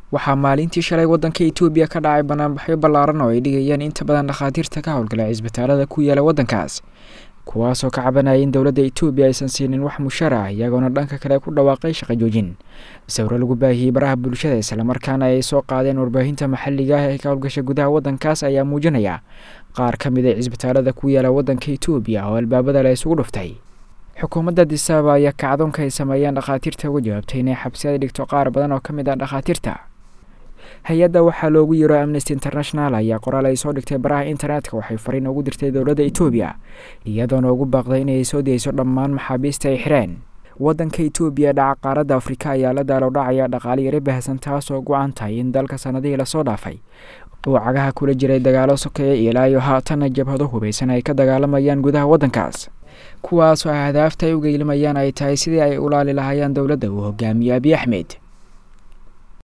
waxaa maalintii shalay waddanka etoobiya ka dhacay banaanbaxyo ballaaran oo ay dhigayaan inta badan dhakhaatiirta ka howlgala cisbitaalada ku yaala waddankaas kuwaasoo ka cabanaya in dowladda etoobiya aysan siinin wax mushar ah iyagoona dhanka kale ku dhawaaqay shaqa joojin sawiro lagu baahiyey baraha bulshada islamarkaana ay soo qaadeen warbaahinta maxalliga ah ee ka howlgasha gudaha waddankaas ayaa muujinaya qaar ka mid a cisbitaalada ku yaala waddanka etoobiya oo albaabada la isugu dhuftay xukuumadda disaaba ayaa kacdoonka ay sameeyeen dhakhaatiirta uga jawaabtay inay xabsiyada dhigto qaar badan oo ka mid ah dhakhaatiirta hay-adda waxaa loogu yiro amnesty international ayaa qoraal ay soo dhigtay baraha internetka waxay fariin ugu dirtay dowladda etoobiya iyadoona ugu baaqday inay soo dayso dhammaan maxaabiista ay xireen waddanka etoobiya dhaca qaaradda afrika ayaa la daalow dhacaya dhaqaale yaro baahsan taasoo go-an tahay in dalka sanadihii lasoo dhaafay uu cagaha kula jiray dagaalo sokeeya ilaa iyo haatanna jabhado hubaysan ay ka dagaalamayaan gudaha waddankaas kuwaasoo ahdaafta ay u geylimayaan ay tahay sidii ay ulaali lahaayeen dowladda uu hogaamiye abiy axmed